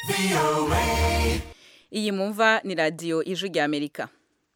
iyi mumva ni radiyo ijwi rya amerika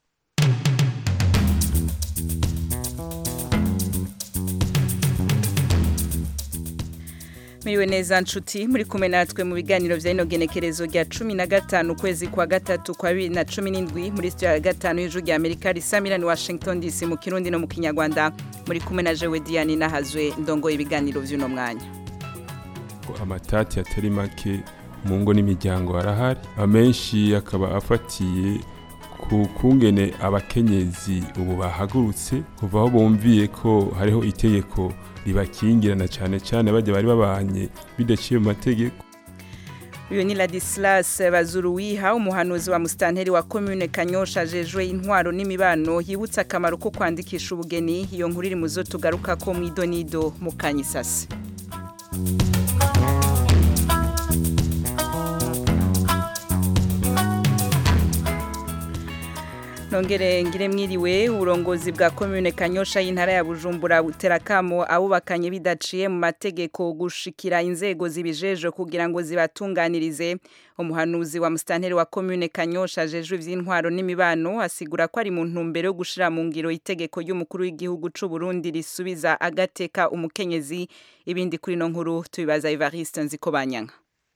Miriwe neza nshuti muri kumwe natwe mu biganiro vya ino genekerezo rya cumi na gatanu ukwezi kwa gatatu kwa bibiri na cumi n'indwi muri studio ya gatanu y'ijuru rya amerika risamira ni washington dc mu kirundi no mu kinyarwanda muri kumwe na jewe diane nahazwe ndongoye ibiganiro vy'uno mwanya amatati atari make mu ngo n'imiryango arahari amenshi akaba afatiye ku kungene abakenyezi ubu bahagurutse kuva aho bumviye ko hariho itegeko ribakingirana cyane cyane bajya bari babanye bidaciye mu mategeko uyu ni Ladislas Bazuruwiha umuhanuzi wa mustanteri wa commune Kanyosha jejwe intwaro n'imibano yibutsa akamaro ko kwandikisha ubugeni iyo nkuru iri muzo tugaruka ko mwidonido mu kanyisasi nongere ngire mwiriwe uburongozi bwa commune Kanyosha y'intara ya Bujumbura buterakamo abubakanye bidaciye mu mategeko gushikira inzego zibijeje kugira ngo zibatunganirize umuhanuzi wa mustanteri wa commune Kanyosha jejwe ivy'intwaro n'imibano asigura ko ari mu ntumbero yo gushira mu ngiro itegeko ry'umukuru w'igihugu c'u Burundi risubiza agateka umukenyezi ibindi kuri no nkuru tubibaza Evariste Nzikobanyanga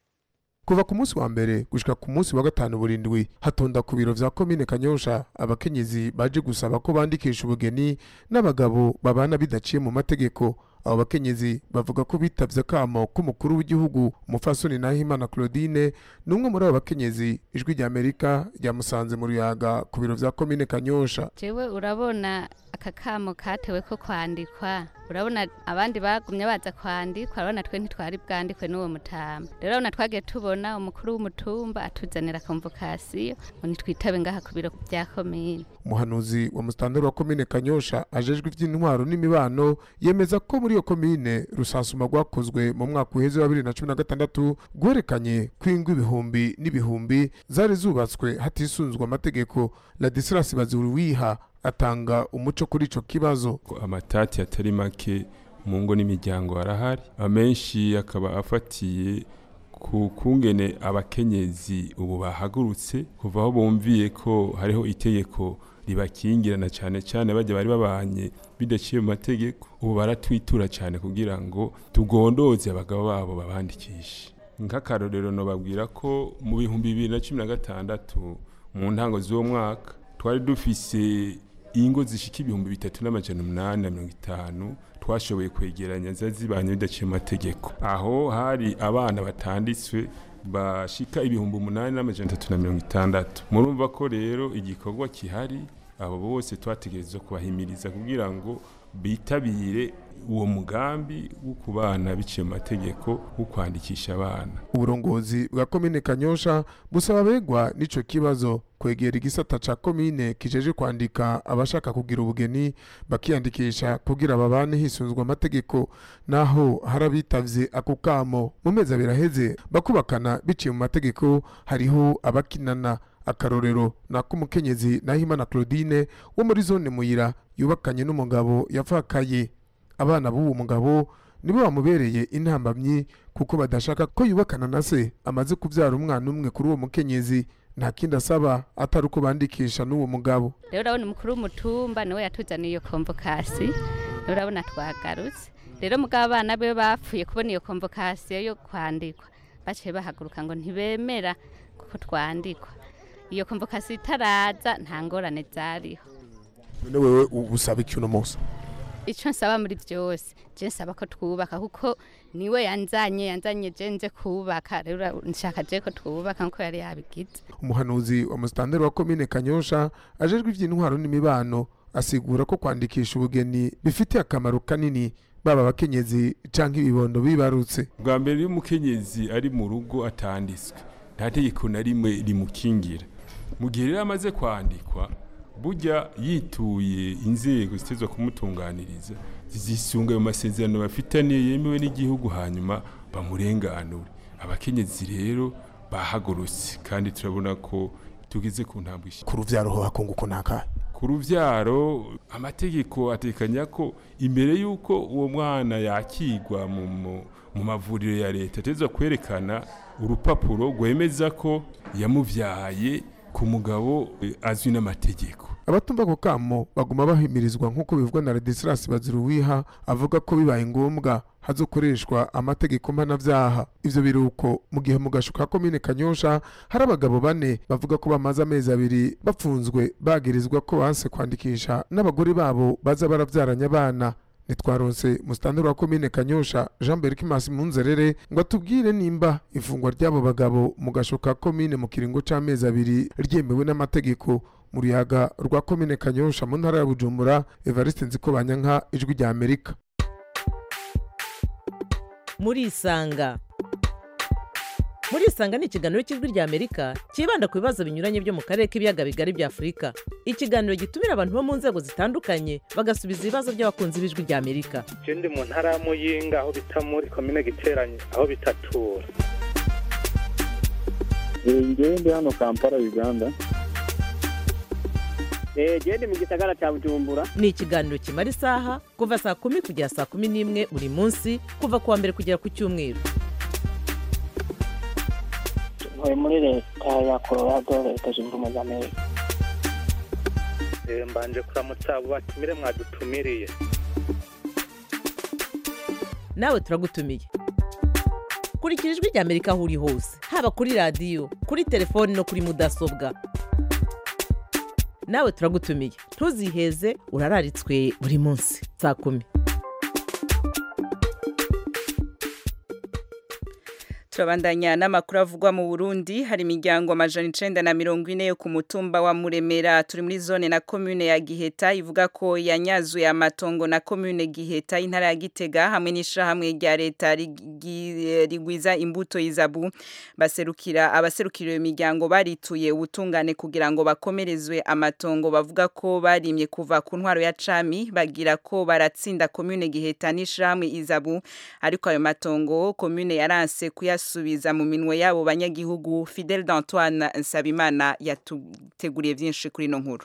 kuva ku munsi wa mbere gushika ku munsi wa gatanu burindwi hatonda ku biro vya komine kanyosha abakenyezi baje gusaba ko bandikisha ubugeni n'abagabo babana bidaciye mu mategeko abo bakenyezi bavuga ko bitavye akamo k'umukuru w'igihugu umufasoni nahimana claudine ni umwe muri abo bakenyezi ijwi rya amerika ryamusanze mu ruyaga ku biro vya komine kanyosha jewe urabona aka kamo katewe ko kwandikwa urabona abandi bagumye baza kwandikwa urabona twe ntitwari bwandikwe n'uwo mutamba rero urabona twagiye tubona umukuru w'umutumba atuzanira konvokasiyo ngo nitwitabe ngaha ku biro bya komine umuhanuzi wa mustanteri wa komine kanyosha ajejwe ivy'intwaro n'imibano yemeza ko muri iyo komine rusansuma rwakozwe mu mwaka uheze wa bibiri na cumi na gatandatu rwerekanye ko ingo ibihumbi n'ibihumbi zari zubatswe hatisunzwe amategeko ladisilas bazuruwiha atanga umuco kuri ico kibazo amatati atari make mu ngo n'imiryango arahari amenshi akaba afatiye ku kungene abakenyezi ubu bahagurutse kuva aho bumviye ko hariho itegeko ribakingirana cyane cyane bajya bari babanye bidaciye mu mategeko ubu baratwitura cyane kugira ngo tugondoze abagabo babo babandikishe nk'akarorero nobabwira ko mu bihumbi bibiri na cumi na gatandatu mu ntango z'uwo mwaka twari dufise ingo zishika ibihumbi bitatu n'amajana umunani na mirongo itanu twashoboye kwegeranya ziba zibanye bidaciye mu mategeko aho hari abana batanditswe bashika ibihumbi umunani n'amajana atatu na mirongo itandatu murumva ko rero igikorwa kihari abo bose twategerezwa kubahimiriza kugira ngo bitabire uwo mugambi wo kubana biciye mu mategeko wo kwandikisha abana uburongozi bwa komine kanyosha busaba abegwa n'ico kibazo kwegera igisata ca komine kijeje kwandika abashaka kugira ubugeni bakiyandikisha kugira babane hisunzwe amategeko naho hari abitavye ako kamo mu mezi abiri aheze bakubakana biciye mu mategeko hariho abakinana akarorero nako umukenyezi nahimana claudine wo muri zone muyira yubakanye n'umugabo yavakaye abana b'uwo mugabo nibo bamubereye intambamyi kuko badashaka ko yubakana na se amaze kubyara umwana umwe kuri uwo mukenyezi nta kindi asaba atari uko bandikisha n'uwo mugabo rero urabona umukuru w'umutumba niwe yatuzaniye iyo konvokasi rero urabona twagarutse rero mugabo abana be bapfuye kubona iyo konvokasiyo yo kwandikwa baciye bahaguruka ngo ntibemera kuko twandikwa iyo konvokasiyo itaraza nta ngorane zariho none wewe usaba iki uno munsi icyo nsaba muri byose je nsaba ko twubaka kuko niwe yanzanye yanzanye je nze kubaka rero nshaka je ko twubaka nkuko yari yabigize umuhanuzi wa mustanteri wa komine kanyosha ajejwe ivy'intwaro n'imibano asigura ko kwandikisha ubugeni bifitiye akamaro kanini baba abakenyezi canke ibibondo bibarutse bwa mbere iyo umukenyezi ari mu rugo atanditswe nta tegeko na rimwe rimukingira mu gihe rero amaze kwandikwa burya yituye inzego zitezwa kumutunganiriza zisunga ayo masezerano bafitaniye yemewe n'igihugu hanyuma bamurenganure abakenyezi rero bahagurutse kandi turabona ko tugeze ku ntambwe ku ruvyaro ho hakunguko ntakahe ku ruvyaro amategeko atekanya ko imbere y'uko uwo mwana yakigwa mu mu- mu mavuriro ya leta ateza kwerekana urupapuro rwemeza ko yamuvyaye ku mugabo eh, azwi n'amategeko abatumva ako kamo baguma bahimirizwa nk'uko bivugwa na Ladislas Baziruwiha avuga ko bibaye ngombwa hazokoreshwa amategeko mpanavyaha ivyo biruko mu gihe mu gasho ka komine Kanyosha hari abagabo bane bavuga ko bamaze amezi abiri bapfunzwe bagirizwa ko banse kwandikisha n'abagore babo baza baravyaranye abana nitwaronse musitanteri wa komine Kanyosha Jean Berkimas Munzerere ngo atubwire nimba ifungwa ry'abo bagabo mu gasho ka komine mu kiringo c'amezi abiri ryemewe n'amategeko mu ruyaga rwa komine Kanyosha mu ntara ya Bujumbura Evariste Nzikobanyanka ijwi rya Amerika murisanga murisanga ni ikiganiro cy'ijwi rya amerika cyibanda ku bibazo binyuranye byo mu karere k'ibiyaga bigari bya afurika ikiganiro gitumira abantu bo mu nzego zitandukanye bagasubiza ibibazo by'abakunzi b'ijwi rya amerika je ndi mu ntara ya muyinga aho bita muri komine giteranye aho bitatura ngewe ndi hano kampala uganda genda mu gisagara cya bujumbura ni ikiganiro kimara isaha kuva saa kumi kugera saa kumi n'imwe buri munsi kuva ku wa mbere kugera ku cyumweru ntuye muri leta ya colorado leta zunze ubumwe za amerika Eh, mbanje kuramutsa abo batumire mwadutumiriye nawe turagutumiye kurikira ijwi rya amerika aho uri hose haba kuri radiyo kuri telefoni no kuri mudasobwa nawe turagutumiye ntuziheze urararitswe buri munsi saa kumi turabandanya n'amakuru avugwa mu Burundi hari imiryango amajana icenda na mirongo ine yo ku mutumba wa Muremera turi muri zone na commune ya Giheta ivuga ko yanyazuye amatongo na commune Giheta intara ya Gitega hamwe n'ishirahamwe rya leta rigi- rigwiza imbuto y'izabu baserukira abaserukira iyo miryango barituye ubutungane kugira ngo bakomerezwe amatongo bavuga ko barimye kuva ku ntwaro ya cami bagira ko baratsinda commune Giheta n'ishirahamwe izabu ariko ayo matongo commune yaranse kuyasubiza mu minwe yabo banyagihugu Fidel d'Antoine Nsabimana yatuteguriye byinshi kuri ino nkuru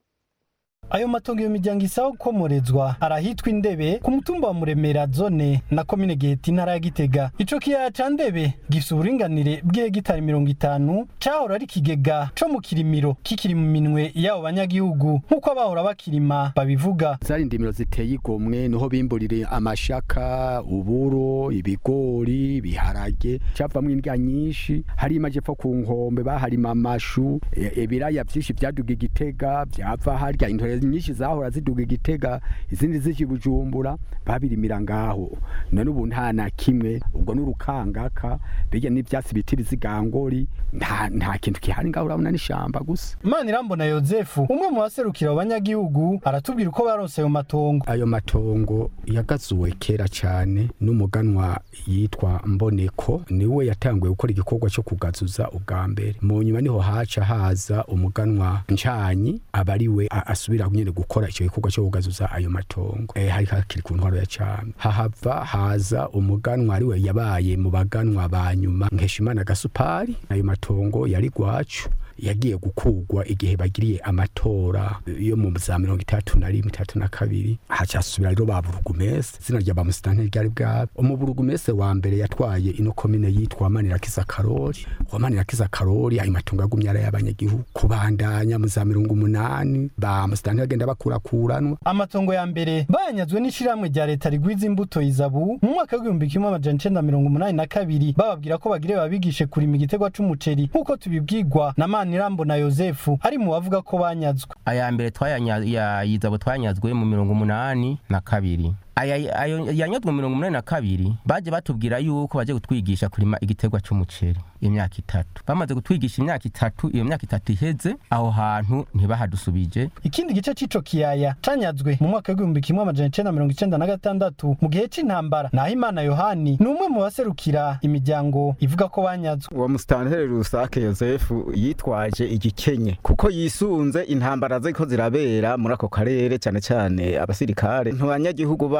ayo matongo iyo miryango isaba gukomorezwa arahitwa indebe ku mutumba wa muremera zone na komine giheta intara ya gitega ico kiyaya ca ndebe gifise uburinganire bw'ihegitari mirongo itanu cahora ari ikigega co mu kirimiro kikiri mu minwe y'abo banyagihugu nk'uko abahora bakirima babivuga zari indimiro ziteye igomwe niho bimburire amashaka uburo ibigori ibiharage cyavamwo indya nyinshi hari amajepfo ku nkombe baharima amashu e- ibiraya vyinshi vyaduga igitega vyava harya intore nyinshi zahora ziduga igitega izindi zije i bujumbura babirimira ngaho none ubu nta na kimwe ubwo n'urukangaka birya n'ivyatsi biti bizigangori nta nta kintu kihari ngaho urabona n'ishamba gusa manirambona yozefu umwe mu baserukira abo banyagihugu aratubwira uko baronse ayo matongo ayo matongo yagazuwe kera cyane n'umuganwa yitwa mboneko niwe yatanguye gukora igikorwa cyo kugazuza ubwa mbere mu nyuma niho haca haza umuganwa ncanyi aba ari we a- asubira nyine gukora icyo gikorwa cyo kugazuza ayo matongo e, hari hakiri ku ntwaro ya cami hahava haza umuganwa ari we yabaye mu baganwa ba nyuma nkeshimana gasupari ayo matongo yari gwacu yagiye gukugwa igihe bagiriye amatora yo mu za mirongo itatu na rimwe itatu na kabiri hacasubira rero ba burugumese izina rya bamusitani ryari bwabo umuburugumese wa mbere yatwaye ino komine yitwa manirakiza karori wa manirakiza karori ayo matungo yagumye ari ay'abanyagihugu kubandanya mu za mirongo umunani ba musitani bagenda bakurakuranwa amatongo ya mbere bayanyazwe n'ishirahamwe rya leta rigwiza imbuto izabu mu mwaka w'igihumbi kimwe amajana icenda mirongo umunani na kabiri bababwira ko bagire babigishe kurima igitegwa c'umuceri nk'uko tubibwirwa na manirambo na yozefu ari mu bavuga ko banyazwe aya mbere twayizabo twanyazwe mu mirongo umunani na kabiri aya ayo yanyazwe mu mirongo umunani na kabiri baje batubwira yuko baje kutwigisha kurima igiterwa c'umuceri imyaka itatu bamaze kutwigisha imyaka itatu iyo myaka itatu iheze aho hantu ntibahadusubije ikindi gice c'ico kiyaya canyazwe mu mwaka w'igihumbi kimwe amajana icenda mirongo icenda na gatandatu mu gihe c'intambara naho imana yohani ni umwe mu baserukira imiryango ivuga ko banyazwe uwo musitanteri rusake yosefu yitwaje igikenye kuko yisunze intambara ziko zirabera muri ako karere cyane cyane abasirikare ntibanyagihugu bacu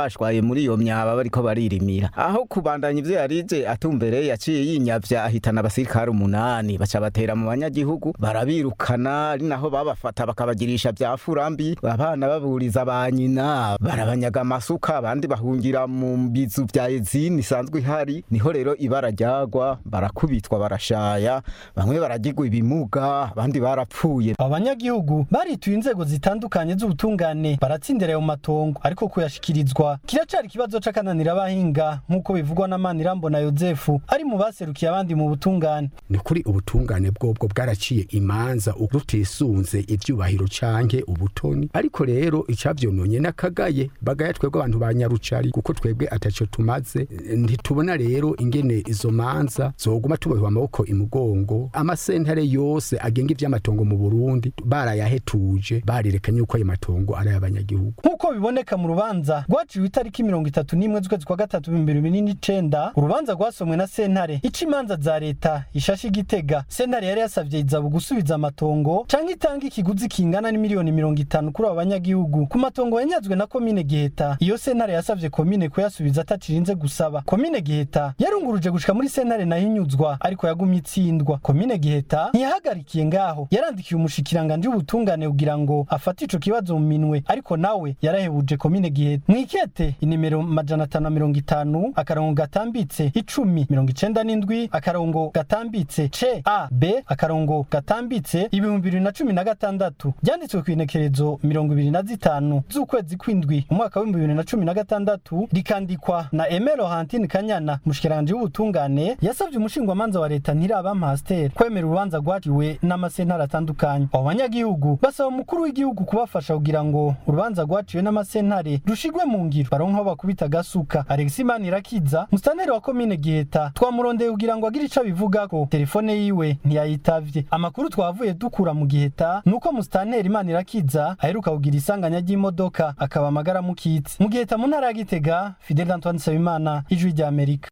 bashwaye muri iyo myaba bariko baririmira aho kubandanya ivyo yarije atumbereye yaciye yinyavya ahitana abasirikare umunani baca batera mu banyagihugu barabirukana ari naho babafata bakabagirisha vya furambi abana baburiza ba nyina barabanyaga amasuka abandi bahungira mu bizu vya ezini isanzwe ihari niho rero ibara ryagwa barakubitwa barashaya bamwe baragirwa ibimuga abandi barapfuye abanyagihugu barituye inzego zitandukanye z'ubutungane baratsindira ayo matongo ariko kuyashikirizwa kiracari ikibazo c'akananira abahinga nk'uko bivugwa na Manirambona Yozefu ari mu baserukiye abandi mu butungane ni kuri ubutungane bwobwo bwaraciye imanza rutisunze ivyubahiro canke ubutoni ariko rero icavyononye n'akagaye bagaya twebwe abantu ba nyarucari kuko twebwe ataco tumaze ntitubona rero ingene izo manza zoguma tubohwa amaboko imugongo amasentare yose agenga ivy'amatongo mu Burundi barayahetuje barerekanye yuko ayo matongo ari ay'abanyagihugu nk'uko biboneka mu rubanza rwaciwe itariki mirongo itatu n'imwe z'ukwezi kwa gatatu ibihumbi bibiri n'icenda urubanza rwasomwe na sentare ica imanza za leta ishashe igitega sentare yari yasavye izabu gusubiza amatongo canke itanga ikiguzi kingana n'imiliyoni mirongo itanu kuri abo banyagihugu ku matongo yanyazwe na komine giheta iyo sentare yasavye komine kuyasubiza atacirinze gusaba komine giheta yarunguruje gushika muri sentare nayo inyuzwa ariko yagumye itsindwa komine giheta ntiyahagarikiye ngaho yarandikiye umushikiranganje w'ubutungane kugira ngo afate ico kibazo mu minwe ariko nawe yarahebuje komine giheta mwikete inimero majana atanu na mirongo itanu akarongo gatambitse icumi mirongo icenda n'indwi akarongo gatambitse c a b akarongo gatambitse ibihumbi bibiri na cumi na gatandatu ryanditswe ku inekerezo mirongo ibiri na zitanu z'ukwezi kw'indwi umwaka w'ibihumbi bibiri na cumi na gatandatu rikandikwa na emero hantine kanyana mushikiranganje w'ubutungane yasavye umushingwamanza wa leta ntiraba pasiteri kwemera urubanza rwaciwe n'amasentare atandukanye abo banyagihugu basaba umukuru w'igihugu kubafasha kugira ngo urubanza rwaciwe n'amasentare rushigwe mu ngiro baronke aho bakubita agasuka alexi manirakiza musitanteri wa komine giheta twamurondeye kugira ngo agire ico abivugako telefone yiwe ntiyayitavye amakuru twavuye dukura mu giheta ni uko musitanteri manirakiza aheruka kugira isanganya ry'imodoka akaba amagara mukitse mu giheta mu ntara ya gitega fidel antoine nsabimana ijwi rya amerika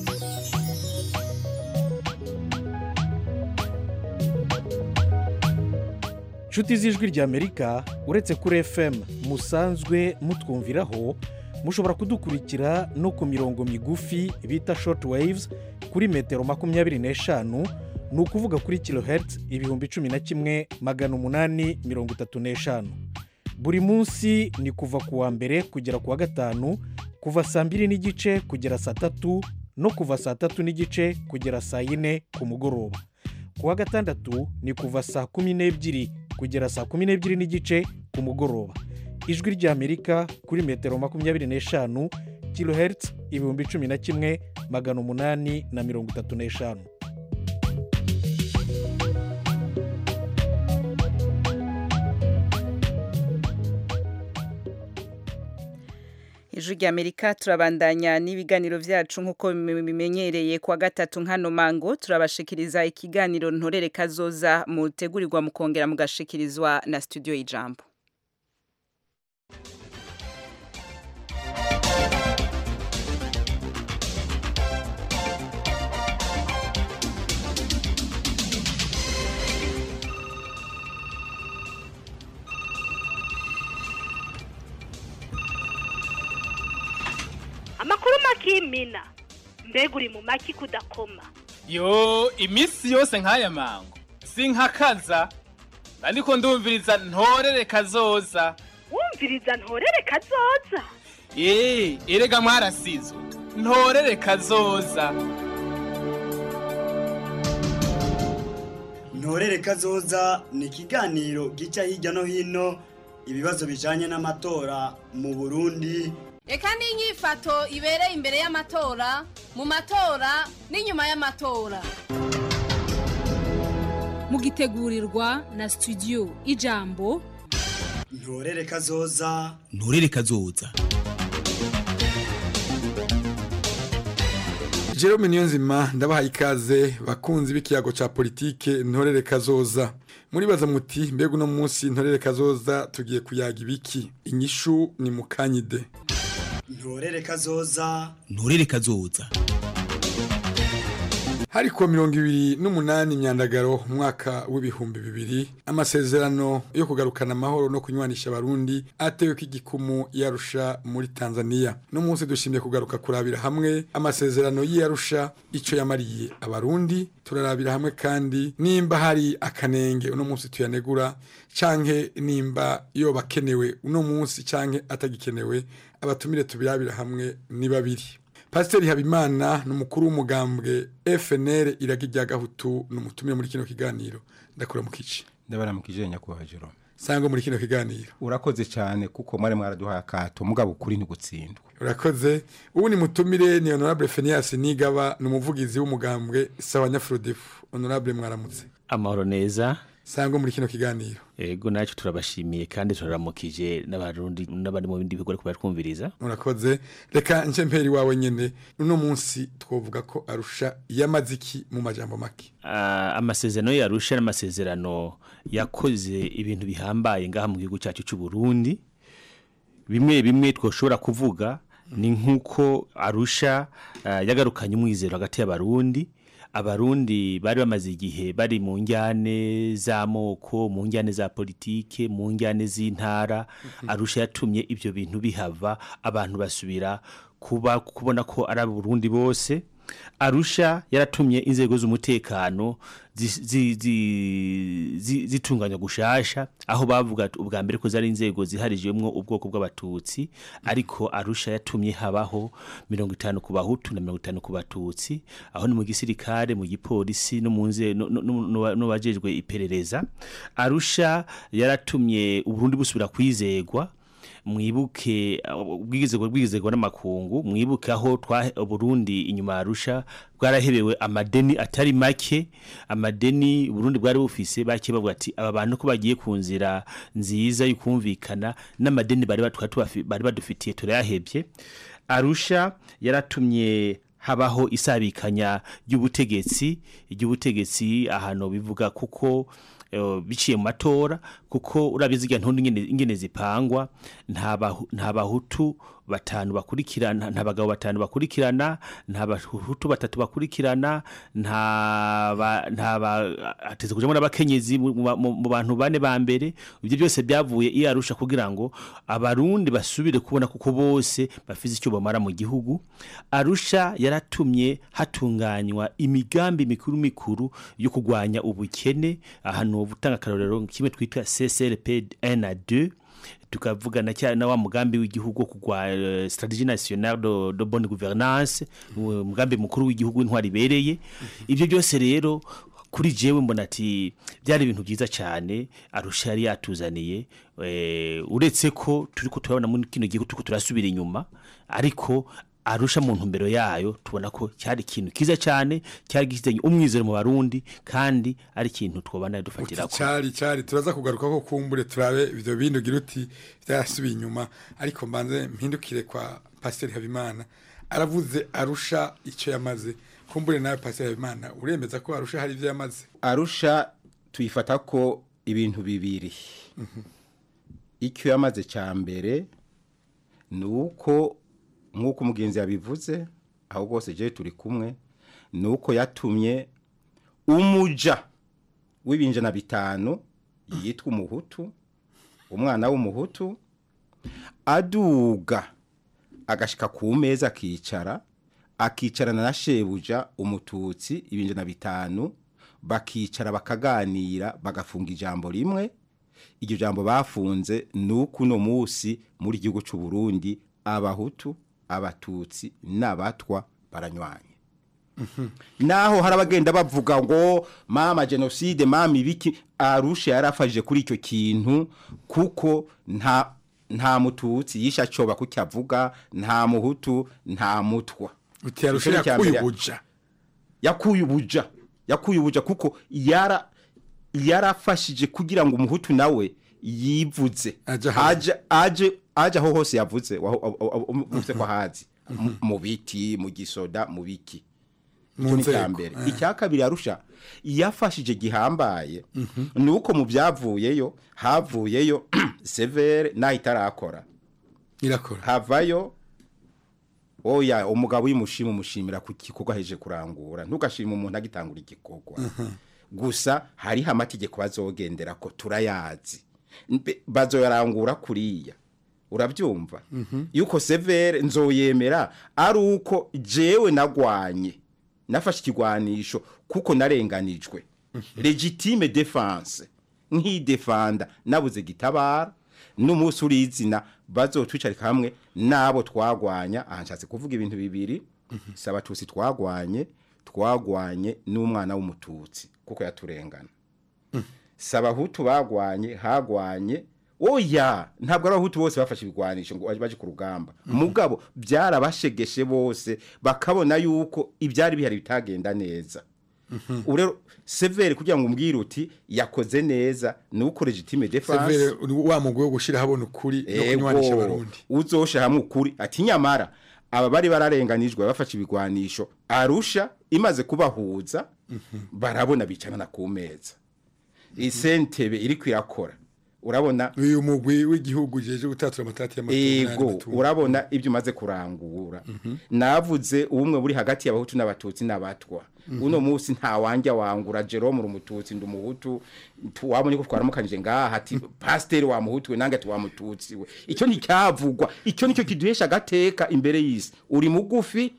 inshuti z'ijwi ry'amerika uretse kuri fm musanzwe mutwumviraho mushobora kudukurikira no ku mirongo migufi bita short waves kuri metero makumyabiri n'eshanu ni ukuvuga kuri kilohertz ibihumbi cumi na kimwe magana umunani mirongo itatu n'eshanu buri munsi ni kuva ku wa mbere kugera ku wa gatanu kuva saa mbiri n'igice kugera saa tatu no kuva saa tatu n'igice kugera saa yine ku mugoroba ku wa gatandatu ni kuva saa kumi n'ebyiri kugera saa kumi n'ebyiri n'igice ku mugoroba ijwi ry'amerika kuri metero makumyabiri n'eshanu kilohertz ibihumbi cumi na kimwe magana umunani na mirongo itatu n'eshanu ijwi rya amerika turabandanya n'ibiganiro byacu nk'uko bimenyereye kuwa gatatu nkano mango turabashikiriza ikiganiro ntorere kazoza mutegurirwa mukongera mugashikirizwa na studio y'ijambo amakuru makimina mbega uri mu maki kudakoma yo iminsi yose nk'aya mango sinkakaza ariko ndumviriza ntorere kazoza wumviriza ntorere kazoza eee erega mwarasizwe ntorere kazoza ntorere kazoza ni ikiganiro gica hirya no hino ibibazo bijanye n'amatora mu burundi reka n'inyifato ibereye imbere y'amatora mu matora n'inyuma y'amatora mugitegurirwa na studio ijambo ntorere kazoza nturere kazoza Jerome Niyonzima ndabahaye ikaze bakunzi b'ikiyago ca politike ntorere kazoza muribaza muti mbega uno munsi ntorere kazoza tugiye kuyaga ibiki inyishu ni mukanyide ntorere kazoza nturere kazoza hari kuwa mirongo ibiri n'umunani myandagaro mu mwaka w'ibihumbi bibiri amasezerano yo kugarukana amahoro no kunywanisha abarundi atewe ko igikumu yarusha muri tanzania no munsi dushimye kugaruka kurabira hamwe amasezerano y'iyarusha icyo yamariye abarundi turarabira hamwe kandi nimba hari akanenge uno munsi tuyanegura canke nimba yoba akenewe uno munsi canke atagikenewe abatumire tubirabira hamwe ni babiri pasiteri habimana ni umukuru w'umugambwe fnr iraga irya gahutu ni umutumire muri kino kiganiro ndakura mu kici ndabara mu kijenya kubaha jerome sangwa muri kino kiganiro urakoze cyane kuko mwari mwaraduhaye akato mugabo ukuri ntigutsindwa urakoze ubu ni mutumire ni honorable fenias nigaba ni umuvugizi w'umugambwe sawa nyafrodefu honorable mwaramutse amahoro neza sangwa muri kino kiganiro ego nacyo turabashimiye kandi turaramukije n'abarundi n'abandi mu bindi bikorwa kubera twumviriza urakoze reka nce mperi wawe nyene uno munsi twovuga ko arusha yamaziki mu majambo make uh, amasezerano yarusha n'amasezerano yakoze ibintu bihambaye ngaha mu gihugu cyacu cy'u Burundi bimwe bimwe twoshobora kuvuga ni nkuko arusha uh, yagarukanye umwizero hagati y'abarundi abarundi bari bamaze igihe bari mu njyane z'amoko mu njyane za politike mu njyane z'intara arusha yatumye ibyo bintu bihava abantu basubira kuba kubona ko ari abarundi bose arusha yaratumye inzego z'umutekano zitunganya gushasha aho bavuga ubwa mbere ko zari inzego ziharijwemo ubwoko bw'abatutsi ariko arusha yatumye habaho mirongo itanu ku bahutu na mirongo itanu ku batutsi aho ni mu gisirikare mu gipolisi no mu nze n'abajejwe iperereza arusha yaratumye uburundi busubira kwizegwa mwibuke ubwigizego bwigizego n'amakungu mwibuke aho twa Burundi inyuma arusha bwarahebewe amadeni atari make amadeni Burundi bwari bufise bake bavuga ati aba bantu ko bagiye ku nzira nziza y'ukumvikana n'amadeni bari bari badufitiye turayahebye arusha yaratumye habaho isabikanya ry'ubutegetsi ry'ubutegetsi ahantu bivuga kuko biciye mu matora kuko urabizi igihe ntundi ingene zipangwa nta bahutu batanu bakurikirana nta bagabo batanu bakurikirana nta bahutu batatu bakurikirana nta hateze kujamo n'abakenyezi mu bantu bane ba mbere ibyo byose byavuye iyo arusha kugira ngo abarundi basubire kubona kuko bose bafite icyo bamara mu gihugu arusha yaratumye hatunganywa imigambi mikuru mikuru yo kurwanya ubukene ahantu butanga akarorero kimwe twita CCLP 1 na 2 tukavugana cyane na wa mugambi w'igihugu kugwa uh, strategie nationale de, de bonne gouvernance umugambi mukuru w'igihugu intwari bereye ibyo byose rero kuri jewe mbona ati byari ibintu byiza cyane arusha yari yatuzaniye uretse ko turi ko turabona muri kino gihugu turiko turasubira inyuma ariko arusha mu ntumbero yayo tubona ko cyari ikintu kiza cyane cyari gifitanye umwizero mu barundi kandi ari ikintu twobana dufatira ko cyari cyari turaza kugaruka ko kumbure turabe ibyo bintu gira uti byarasubiye inyuma ariko mbanze mpindukire kwa Pasteur Habimana aravuze arusha icyo yamaze kumbure nawe Pasteur Habimana uremeza ko arusha hari ibyo yamaze arusha tuyifata ko ibintu bibiri icyo yamaze cya mbere ni uko nk'uko umugenzi yabivuze aho rwose je turi kumwe ni uko yatumye umuja w'ibinjana bitanu yitwa umuhutu umwana w'umuhutu aduga agashika ku meza akicara akicarana na shebuja umututsi ibinjana bitanu bakicara bakaganira bagafunga ijambo rimwe iryo jambo bafunze ni uko uno munsi muri gihugu cy'u Burundi abahutu abatutsi n'abatwa baranywanye naho hari abagenda bavuga ngo mama jenoside mama ibiki arusha yarafashije kuri icyo kintu kuko nta nta mututsi yisha coba kukyavuga nta muhutu nta mutwa uti arusha yakuye ubuja yakuye ubuja yakuye ubuja kuko yara yarafashije kugira ngo umuhutu nawe yivuze aje aje aje aho hose yavuze uvuze ko hazi mu biti mu gisoda mu biki mu icya mbere icya kabiri arusha yafashije gihambaye ni uko mu byavuyeyo havuyeyo severe naho itarakora irakora havayo oya umugabo uyimushima umushimira ku gikorwa aheje kurangura ntugashima umuntu agitangura igikorwa gusa hariho amategeko bazogendera ko turayazi Mbe- bazoyarangura kuriya urabyumva yuko severe nzoyemera ari uko jewe nagwanye nafashe ikigwanisho kuko narenganijwe legitime defense nk'idefanda nabuze gitabara n'umunsi urizina bazotwicarika hamwe n'abo twagwanya aha nshatse kuvuga ibintu bibiri si abatutsi twagwanye twagwanye n'umwana w'umututsi kuko yaturengana si abahutu bagwanye hagwanye oya ntabwo ari abahutu bose bafashe ibigwanisho ngo baje ku rugamba mugabo byarabashegeshe bose bakabona yuko ibyari bihari bitagenda neza ubu rero severe kugira ngo umbwire uti yakoze neza ni uko legitime defense severe wa mugwi wo gushira habona ukuri no kunywanisha ego abarundi uzosha hamwe ukuri ati nyamara aba bari bararenganijwe bafashe ibigwanisho arusha imaze kubahuza barabona bicarana ku meza isentebe iri kwirakora urabona uyu mugwi w'igihugu jeje gutatura amatati y'amatungo ego urabona ibyo umaze kurangura navuze ubumwe buri hagati y'abahutu n'abatutsi n'abatwa uno munsi nta wanjya wangura Jerome uri umututsi ndi umuhutu tu- wabonye ko twaramukanije ngaha ati pasiteri wa muhutu we nange ati wa mututsi we icyo nticyavugwa icyo nicyo kiduhesha agateka imbere y'isi uri mugufi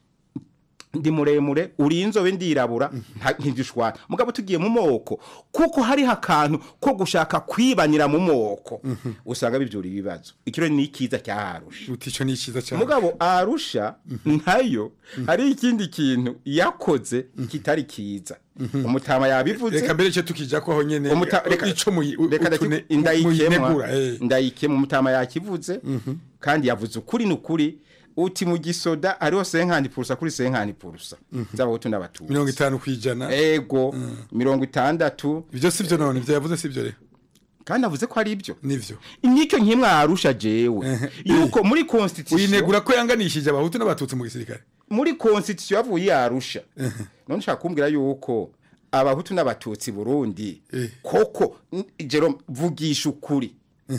ndi muremure uri inzobe ndirabura nta- ntidushwana mugabo tugiye mu moko kuko hariho akantu ko gushaka kwibanira mu moko usanga bibyura ibibazo ikiro ni ikiza cyaharusha uti ico ni iciza cyane mugabo arusha ntayo hari ikindi kintu yakoze kitari kiza umutama yabivuze reka mbere cyo tukija ko aho nyene Umuta- reka- ico muyi reka utune- ndaki- ndayikemwa muyinegura, eh. ndayikemwa umutama yakivuze kandi yavuze ukuri n'ukuri uti mu gisoda hariho senkani purusa kuri senkani purusa z'abahutu n'abatutsi mirongo itanu kwijana ego mirongo itandatu ibyo si byo none ibyo yavuze si byo rero kandi avuze ko ari ibyo nivyo nicyo nkimwe arusha jewe yuko muri constitution uyinegura ko yanganishije abahutu n'abatutsi mu gisirikare muri constitution yavuye yarusha none nshaka kumbwira yuko abahutu n'abatutsi Burundi koko n- Jerome vugisha ukuri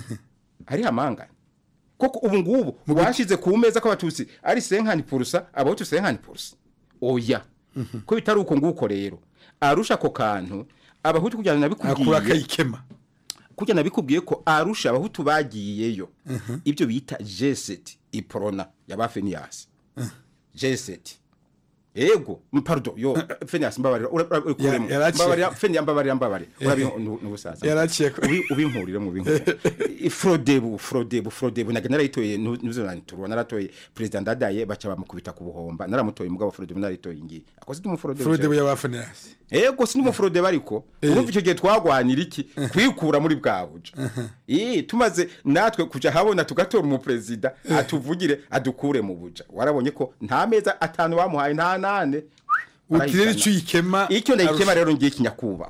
ari amangana koko ubu ngubu washize ku meza ko abatutsi ari senkani purusa abahutu senkani purusa oya ko bitari uko nguko rero arusha ako kantu abahutu kugira ngo akura nabikubwiye akayikema kugira nabikubwiye ko arusha abahutu bagiyeyo ibyo bita jeseti iporona yaba feniyasi jeseti ego m- pardon yo feniyasi mbabarira ura- ura- urikuremo. yaraciye. mbabarira feniyasi mbabarira mbabarira urabi n'ubusaza Yaraciye ko- Ubi- ubinkurire mu binkurire frodebu frodebu frodebu naga narayitoye nu- nuzo nanturwa naratoye president ndadaye baca bamukubita ku buhomba naramutoye mugabo frodebu narayitoye ngiye akoze ndi mu frodebu Frodebu y'abafanasi ego si n'umufurode bariko urumva icyo gihe twagwanira iki kwikura muri bwa buja ii tumaze natwe kuja habona tugatora umuperezida atuvugire adukure mu buja warabonye ko nta meza atanu bamuhaye nta nane uti rero ico uyikema icyo ndayikema Arusha. rero ngiye kinyakuba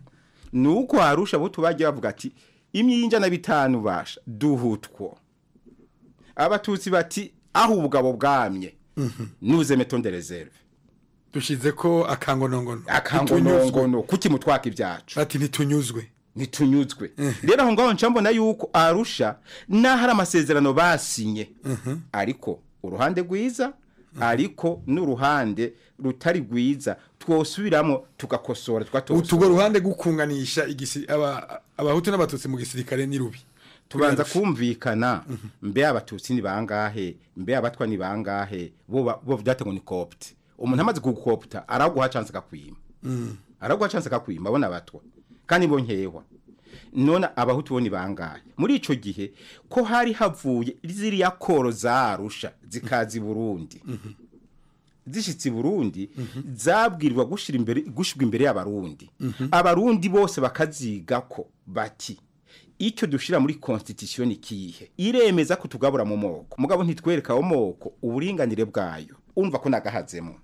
nuko harusha abo tubagiye bavuga ati imyinja na bitanu basha duhutwo abatutsi bati aho ubugabo bwamye nuze metonde reserve dushize ko akangonongono akangonongono kuki mutwaka ibyacu ati ntitunyuzwe ntitunyuzwe rero aho ngaho nca mbona yuko arusha n'aho ari amasezerano basinye ariko uruhande rwiza ariko n'uruhande rutari rwiza twosubiramo tugakosora tugatosora utugo ruhande gukunganisha igisi aba abahutu n'abatutsi mu gisirikare ni rubi tubanza kumvikana mbe abatutsi ni bangahe mbe abatwa ni bangahe bo ba- bo byate ngo ni copte umuntu amaze kugukopta araguha chance akakwima araguha chance akakwima abona abatwa kandi bo nkehwa none abahutu bo ni bangahe muri ico gihe ko hari havuye ziriya koro zarusha zikazi Burundi zishitse i Burundi zabwirwa gushira imbere gushirwa imbere y'abarundi abarundi bose bakaziga ko bati icyo dushira muri constitution ikihe iremeza ko tugabura mu moko mugabo ntitwereka mu moko uburinganire bwayo umva ko nagahazemo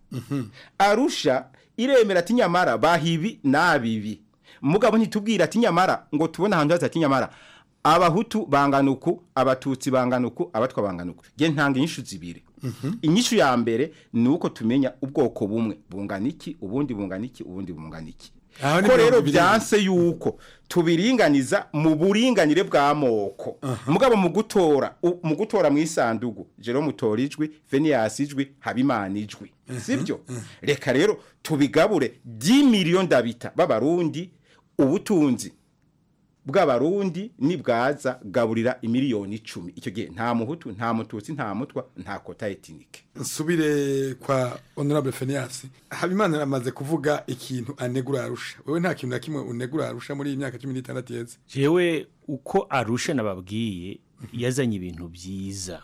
arusha iremera ati nyamara bahibi nabibi mugabo ntitubwira ati nyamara ngo tubone ahantu haza ati nyamara abahutu bangana uku abatutsi bangana uku abatwa bangana uku nge ntanga inyishu zibiri inyishu ya mbere ni uko tumenya ubwoko bumwe bungana iki ubundi bungana iki ubundi bungana iki Aho ni ko rero mirongo ibiri. byanse yuko tubiringaniza mu buringanire bw'amoko mugabo mu gutora u- mu gutora mu isandugu jero mutora ijwi Venias ijwi Habimana ijwi sibyo reka rero tubigabure 10 million d'habitants b'abarundi ubutunzi bw'abarundi nibwaza gaburira imiliyoni icumi icyo gihe nta muhutu nta mututsi nta mutwa nta kota etinike nsubire kwa honorable Phineas habimana aramaze kuvuga ikintu anegura arusha wewe nta kintu na kimwe unegura arusha muri iyi myaka 16 yeze jewe uko arusha nababwiye yazanye ibintu byiza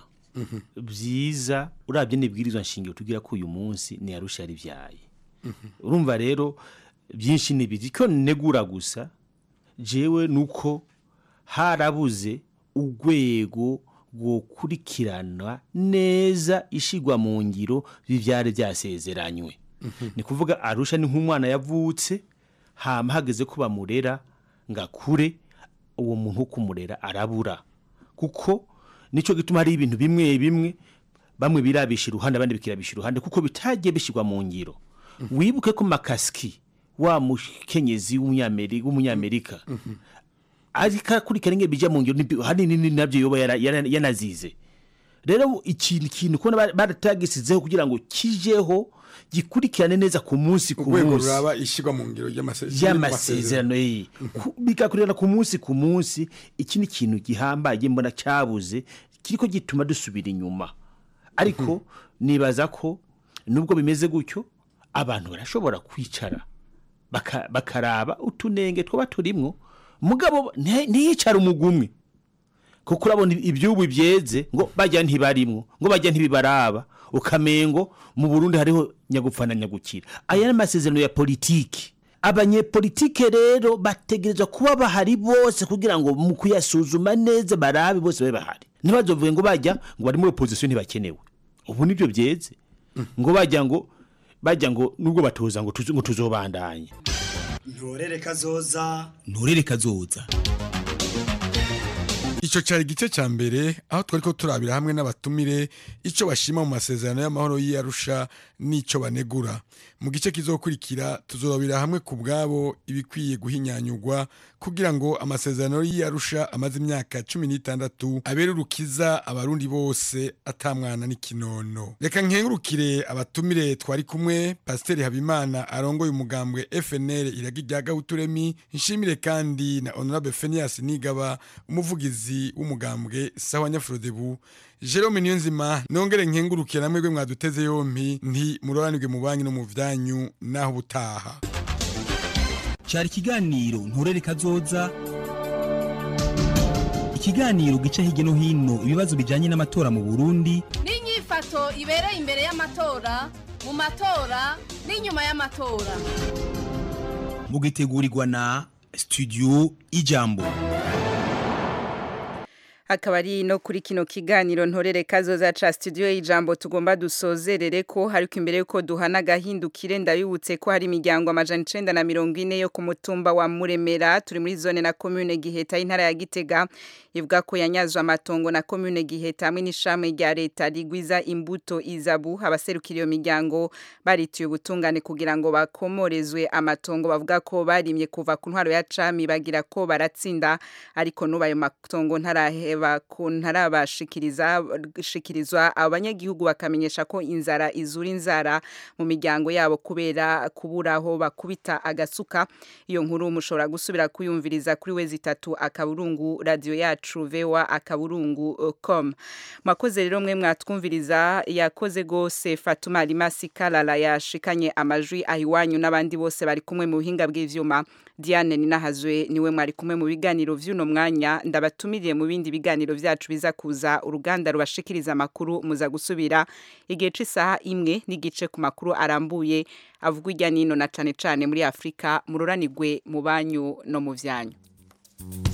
byiza urabye n'ibwirizwa nshingiro tugira ko uyu munsi ni arusha yari byaye urumva rero byinshi nibiri ko negura gusa jewe nuko harabuze urwego rwokurikirana neza ishigwa mu ngiro bivyari byasezeranywe ni kuvuga arusha ni nk'umwana yavutse hama hageze ko bamurera ngakure uwo muntu wo kumurera arabura kuko nico gituma hari ibintu bimwe bimwe bamwe birabisha iruhande abandi bikirabisha iruhande kuko bitagiye bishirwa mu ngiro wibuke ko makaski wa mukenyezi w'umunyamerika w'umunyamerika ariko akurikirana ingene bija mu ngiro nibi- hanini nabyo yoba yara- yara- yanazize rero ikintu kintu kubona baratagisizeho kugira ngo kijeho gikurikirane neza ku munsi ku urwego munsi ruraba ishigwa mu ngiro y'amase- y'amasezerano ye Ku- bigakurikirana ku munsi ku munsi iki ni ikintu gihambaye mbona cyabuze kiriko gituma dusubira inyuma ariko nibaza ko nubwo bimeze gutyo abantu barashobora kwicara baka- bakaraba utunenge twaba turimwo mugabo nti- ntiyicara umugumwe kuko urabona ibyubu byeze ngo bajya ntibarimwo ngo bajya ntibibaraba ukamengo mu Burundi hariho nyagupfa na nyagukira aya ni amasezerano ya politiki abanyepolitike rero bategerezwa kuba bahari bose kugira ngo mu kuyasuzuma neza barabe bose babe bahari ntibazovuge ngo bajya ngo bari muri opposition ntibakenewe ubu nibyo byeze ngo bajya ngo bajya ngo nubwo batoza ngo tuzo- ngo tuzobandanye ntorere kazoza nturere kazoza Ico cari igice ca mbere aho twariko turabira hamwe n'abatumire ico bashima mu masezerano y'amahoro y'Arusha n'ico banegura. Mu gice kizokurikira tuzorabira hamwe ku bwabo ibikwiye guhinyanyurwa kugira ngo amasezerano y'Arusha amaze imyaka 16 abere urukiza abarundi bose atamwana n'ikinono. Reka nkengurukire abatumire twari kumwe Pasteur Habimana arongoye umugambwe FNL iragi rya Gahuturemi nshimire kandi na Honorable Phineas Nigaba umuvugizi w'umugambwe sawa Nyafrodebu Jerome Niyonzima nongere nkengurukire namwe gwe mwaduteze yompi nti muroranirwe mu banki no mu vyanyu naho butaha cyari ikiganiro nturere kazoza ikiganiro gica hirya no hino ibibazo bijyanye n'amatora mu burundi n'inyifato ibereye imbere y'amatora mu matora n'inyuma y'amatora mugitegurirwa na studio ijambo akaba ari no kuri kino kiganiro ntorere kazoza ca studio y'ijambo tugomba dusozerere ko ariko imbere yuko duhana gahindukire ndabibutse ko hari imiryango amajana icenda na mirongo ine yo ku mutumba wa Muremera turi muri zone na commune Giheta y'intara ya Gitega ivuga ko yanyazwe amatongo na commune Giheta hamwe n'ishami rya leta rigwiza imbuto izabu abaserukira iyo miryango barituye ubutungane kugira ngo bakomorezwe amatongo bavuga ko barimye kuva ku ntwaro ya cami bagira ko baratsinda ariko nuba ayo matongo ntarahe ntarabashikiriza shikirizwa abanyagihugu bakamenyesha ko inzara izura inzara mu miryango yabo kubera kuburaho bakubita agasuka iyo nkuru mushobora gusubira kuyumviriza kuri we zitatu akaburungu radio yacu vewa akaburungu uh, com mwakoze rero mwe mwatwumviriza yakoze gose Fatuma Limasi Kalala yashikanye amajwi ahiwanyu n'abandi bose bari kumwe mu buhinga bw'ivyuma Diane Ninahazwe niwe mwari kumwe mu biganiro vy'uno mwanya ndabatumiriye mu bindi biganiro vyacu biza kuza uruganda rubashikiriza amakuru muza gusubira igihe c'isaha imwe n'igice ku makuru arambuye avugwa irya nino na cane cane muri Afrika mururanirwe mu banyu no mu vyanyu